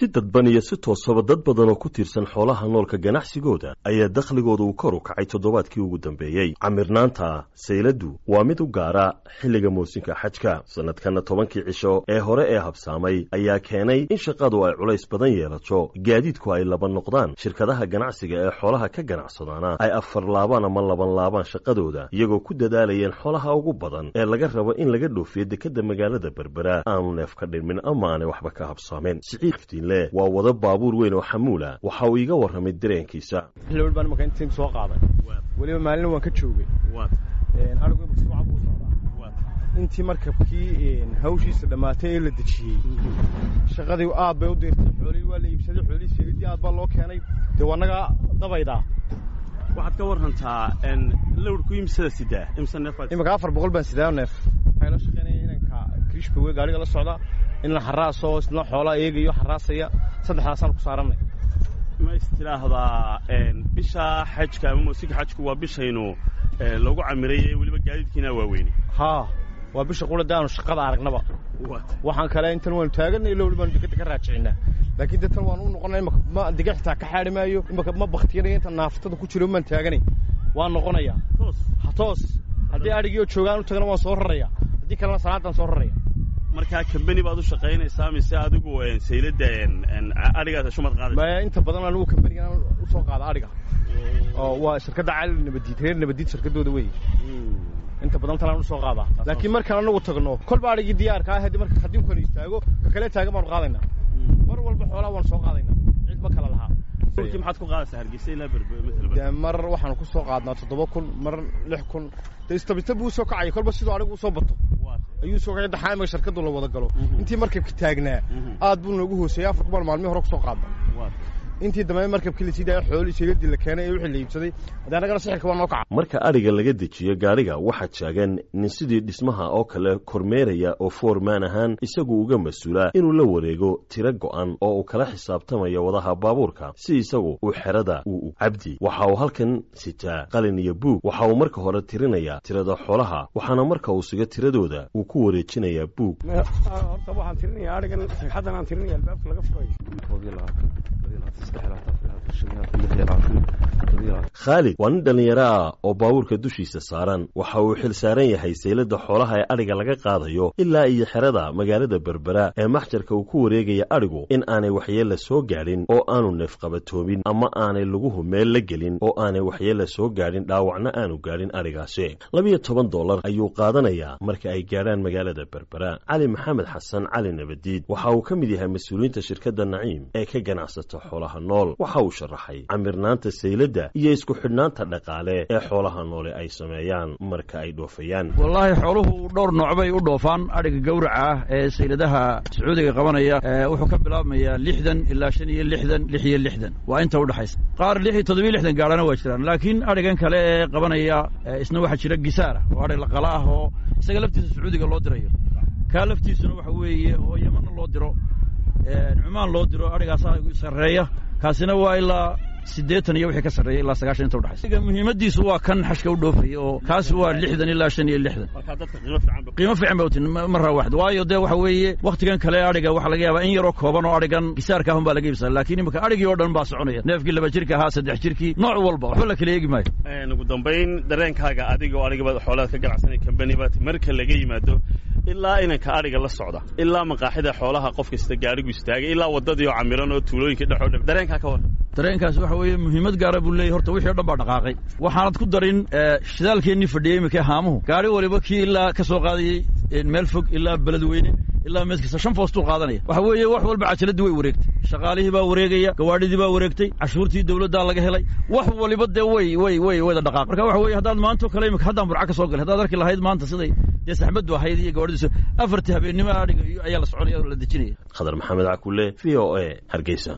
si dadban iyo si toosaba dad badan oo ku tiirsan xoolaha noolka ganacsigooda ayaa dakhligooda uu kor u kacay toddobaadkii ugu dambeeyey camirnaanta sayladdu waa mid u gaara xilliga moosinka xajka sannadkanna tobankii cisho ee hore ee habsaamay ayaa keenay in shaqadu ay culays badan yeelato gaadiidku ay laba noqdaan shirkadaha ganacsiga ee xoolaha ka ganacsadaana ay afar laabaan ama laban laabaan shaqadooda iyagoo ku dadaalayeen xoolaha ugu badan ee laga rabo in laga dhoofiyo dekedda magaalada berbera aanu neef ka dhirmin ama aanay waxba ka habsaameen le waa wada baabuur weyn oo xamuula waxa uu iiga warramay dareenkiisa xilli baan markaa intiin soo qaaday weliba maalina waan ka joogay anigu mashruuca buu socdaa intii markabkii hawshiisa dhammaatay ee la dejiyey shaqadii aad bay u diirtay xoolihii waa la iibsaday xoolihii seelidii aad baa loo keenay dee waa nagaa dabaydaa waxaad ka warrantaa lawrku imsada sidaa imsa neef iminka afar boqol baan sidaa neef waxay la shaqaynaya inanka krishbawe gaariga la socda in la xaraaso isna xoolaa eegayo xaraasaya saddexdaasaan ku saarannay ma is tidhaahdaa bisha xajka ama muusinka xajku waa bishaynu lagu camiraye weliba gaadiidkiina waaweyne haa waa bisha qulada aanu shaqada aragnaba waxaan kale intan waanu taaganay ilo walibaanu dekadda ka raajicinaa laakiin de tan waanu u noqonay imaka ma dega xitaa ka xaadhi maayo imaka ma baktiyanaya inta naaftada ku jiro maan taaganay waan noqonayaa toos toos haddii adhigiioo joogaan u tagana waan soo raraya haddii kalena salaadaan soo raraya markaa kambani baad u shaqaynaysaa mise adigu sayladda adhigaas shumad qaadaysa maya inta badan anigu kambanigan u soo qaada adhiga oo waa shirkadda cali nabadiid reer nabadiid shirkaddooda wey inta badan talaan u soo qaadaa laakiin markaan anagu tagno kolba adhigii diyaarka ah marka haddii kan istaago ka kale taagan baanu qaadaynaa mar walba xoolaha waanu soo qaadaynaa cid ma kala lahaa ulkii maxaad ku qaadaysaa hargeysa ilaa berbe dee mar waxaanu ku soo qaadnaa toddoba kun mar lix kun dee istabista buu soo kacaya kolba siduu adhigu usoo bato ayuu soo kacay daxaamiga shirkaddu la wada galo intii markabka taagnaa aad buu noogu hooseeyey afar kumaan maalmihi hore ku soo qaadna intii dambe markabkii la sii daaya xoolii seegadii la keenay ee wixii la iibsaday haddii annagana sixirka waa noo kaca marka adhiga laga dejiyo gaadhiga waxaa taagan nin sidii dhismaha oo kale kormeeraya oo foormaan ahaan isagu uga mas-uula inuu la wareego tiro go'an oo uu kala xisaabtamayo wadaha baabuurka si isagu uu xerada uu cabdi waxa uu halkan sitaa qalin iyo buug waxa uu marka hore tirinayaa tirada xoolaha waxaana marka uu siga tiradooda uu ku wareejinayaa buug horta waxaan tirinaya adhigan sagxaddan aan tirinaya albaabka laga furayo khaalid waa nin dhallinyaro ah oo baabuurka dushiisa saaran waxa uu xil saaran yahay sayladda xoolaha ee adhiga laga qaadayo ilaa iyo xerada magaalada berbera ee maxjarka uu ku wareegaya adhigu in aanay waxyeella soo gaadhin oo aanu neefqabatoomin ama aanay laguhu meel la gelin oo aanay waxyeella soo gaadhin dhaawacna aanu gaadhin adhigaasi labiyo toban dollar ayuu qaadanayaa marka ay gaadhaan magaalada berbera cali maxamed xasan cali nabadiid waxa uu ka mid yahay mas-uuliyiinta shirkadda naciim ee ka ganacsata xoolaha nool waxa uu sharaxay camirnaanta sayladda iyo isku xidhnaanta dhaqaale ee xoolaha noole ay sameeyaan marka ay dhoofayaan wallaahi xooluhu dhowr nooc bay u dhoofaan adhiga gawraca ah ee sayladaha sacuudiga qabanaya wuxuu ka bilaabmayaa lixdan ilaa shan iyo lixdan lix iyo lixdan waa inta udhexaysa qaar lix iyo toddobiyo lixdan gaadhana waa jiraan laakiin adhigan kale ee qabanaya isna waxaa jira gisaara oo adhig laqala ah oo isaga laftiisa sacuudiga loo dirayo kaa laftiisuna waxa weeye oo yemanna loo diro cumaan loo diro adhigaasaa sarreeya kaasina waa ilaa siddeetan iyo wixii ka sarreeya ilaa sagaashan inta udhexaysa muhiimaddiisu waa kan xashka u dhoofaya oo kaasi waa lixdan ilaa shan iyo lixdan qiimo fiican ba utin marra waxd waayo dee waxa weeye wakhtigan kale adhiga waxaa laga yaabaa in yaroo kooban oo adhigan gisaarka ahun baa laga iibsada laakiin imika adhigii oo dhan baa soconaya neefkii laba jirka ahaa saddex jirkii nooc walba waxba la kala eegi maayo ugu dambayn dareenkaaga adiga oo adhigaba xoolaad ka ganacsanay kambani baad marka laga yimaado ilaa inanka adhiga la socda ilaa maqaaxida xoolaha qof kasta gaadhigu istaagay ilaa waddadii oo camiran oo tuulooyinka dhexoo dhan dareenkaa ka warran dareenkaas waxa weeye muhiimad gaara buu leeyahy horta wixii o dhan baa dhaqaaqay waxaanad ku darin shidaalkeennii fadhiyey imika haamuhu gaari waliba kii ilaa ka soo qaadayey meel fog ilaa beledweyne ilaa meed kasta shan foostuu qaadanaya waxa weeye wax walba cajaladii way wareegtay shaqaalihii baa wareegaya gawaadhidii baa wareegtay cashuurtii dawladdaa laga helay wax waliba dee way way way wada dhaqaaq marka waxa weye haddaad maanto kale imika haddaan burca ka soo galay haddaad arki lahayd maanta siday dee saxmaddu ahayd iyo gawaadhidiisu afartii habeennimo adhiga ayaa la soconaya oo la dejinaya khadar maxamed cakule v o a hargeysa